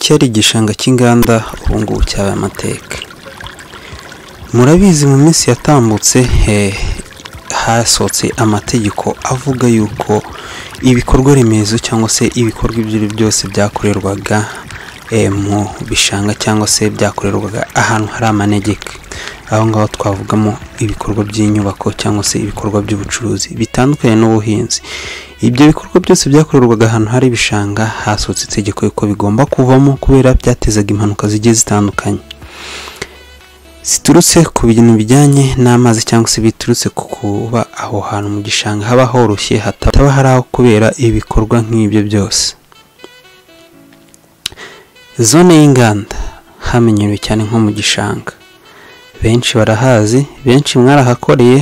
cyari igishanga cy'inganda ubu ngubu cyabaye amateka murabizi mu minsi yatambutse hasohotse amategeko avuga yuko ibikorwa remezo cyangwa se ibikorwa ibyo ari byo byose byakorerwaga mu bishanga cyangwa se byakorerwaga ahantu hari amanegeka aho ngaho twavugamo ibikorwa by'inyubako cyangwa se ibikorwa by'ubucuruzi bitandukanye n'ubuhinzi ibyo bikorwa byose byakorerwaga ahantu hari ibishanga hasohotse itegeko yuko bigomba kuvamo kubera byatezaga impanuka zigiye zitandukanye ziturutse ku bintu bijyanye n'amazi cyangwa se biturutse ku kuba aho hantu mu gishanga haba horoshye hataba hari aho kubera ibikorwa nk'ibyo byose zone y'inganda hamenyerewe cyane nko mu gishanga benshi barahazi benshi mwarahakoreye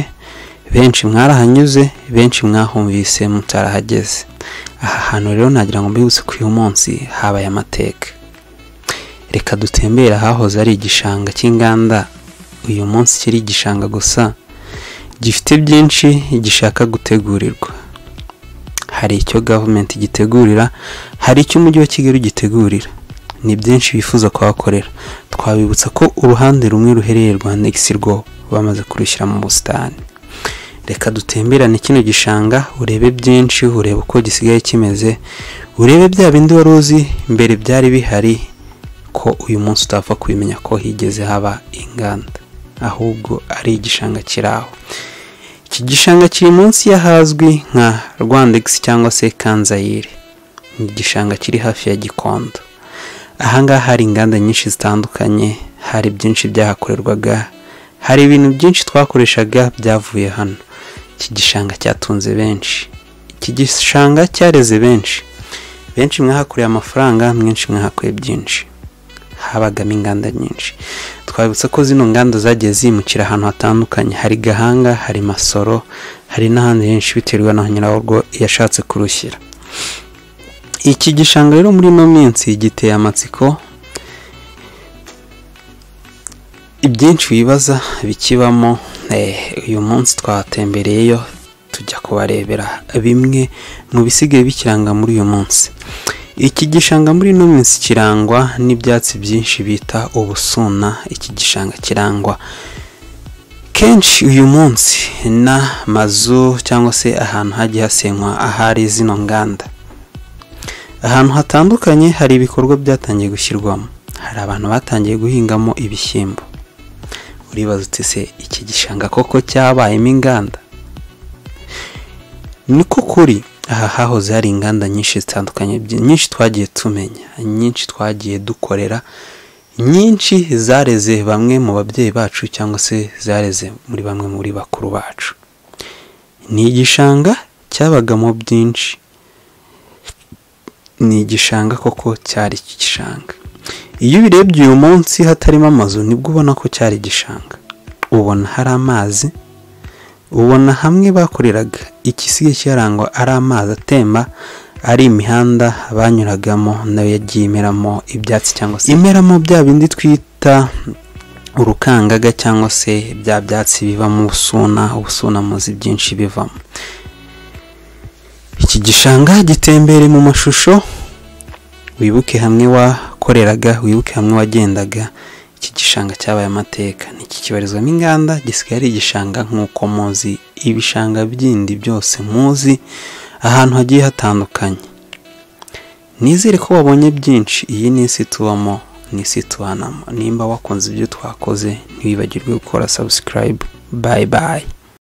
benshi mwarahanyuze benshi mwahumvise mutarahageze aha hantu rero nagira ngo mbihuse ko uyu munsi habaye amateka reka dutembere ahahoze ari igishanga cy'inganda uyu munsi kiri igishanga gusa gifite byinshi gishaka gutegurirwa hari icyo gavumenti gitegurira hari icyo umujyi wa kigali gitegurira ni byinshi bifuza kuhakorera twabibutsa ko uruhande rumwe ruherereye rwa negisi rwo bamaze kurushyira mu busitani reka dutemberane kino gishanga urebe byinshi urebe uko gisigaye kimeze urebe bya bindi wari uzi mbere byari bihari ko uyu munsi utapfa kubimenya ko higeze haba inganda ahubwo ari igishanga kiri aho iki gishanga kiri munsi y'ahazwi nka rwandegisi cyangwa se kanzayire ni igishanga kiri hafi ya gikondo ahangaha hari inganda nyinshi zitandukanye hari byinshi byahakorerwaga hari ibintu byinshi twakoreshaga byavuye hano iki gishanga cyatunze benshi iki gishanga cyareze benshi benshi mwahakoreye amafaranga mwinshi mwahakuye byinshi habagamo inganda nyinshi twabibutsa ko zino nganda zagiye zimukira ahantu hatandukanye hari gahanga hari masoro hari n'ahandi henshi biterwa na nyirawo yashatse kurushyira iki gishanga rero muri ino minsi giteye amatsiko ibyinshi wibaza bikibamo uyu munsi twatembereyeyo tujya kubarebera bimwe mu bisigaye bikiranga muri uyu munsi iki gishanga muri ino minsi kirangwa n'ibyatsi byinshi bita ubusuna iki gishanga kirangwa kenshi uyu munsi n'amazu cyangwa se ahantu hagiye hasenywa ahari zino nganda ahantu hatandukanye hari ibikorwa byatangiye gushyirwamo hari abantu batangiye guhingamo ibishyimbo uribaza uti se iki gishanga koko cyabayemo inganda ni ko kuri aha hahoze hari inganda nyinshi zitandukanye nyinshi twagiye tumenya nyinshi twagiye dukorera nyinshi zareze bamwe mu babyeyi bacu cyangwa se zareze muri bamwe muri bakuru bacu ni igishanga cyabagamo byinshi ni igishanga koko cyari igishanga iyo ubirebye uyu munsi hatarimo amazu nibwo ubona ko cyari igishanga ubona hari amazi ubona hamwe bakoreraga ikisigaye cyarangwa ari amazi atemba ari imihanda banyuragamo nayo yagiye imeramo ibyatsi cyangwa se imeramo bya bindi twita urukangaga cyangwa se bya byatsi bivamo ubusuna ubusuna muzi byinshi bivamo iki gishanga gitembere mu mashusho wibuke hamwe wakoreraga wibuke hamwe wagendaga iki gishanga cyabaye amateka ntikikibarizwamo inganda gisigaye ari igishanga nk'uko muzi ibishanga bindi byose muzi ahantu hagiye hatandukanye nizere ko wabonye byinshi iyi ni isi tubamo ni isi tubanamo nimba wakunze ibyo twakoze ntiwibagirwe gukora sabusikarayibu bayi bayi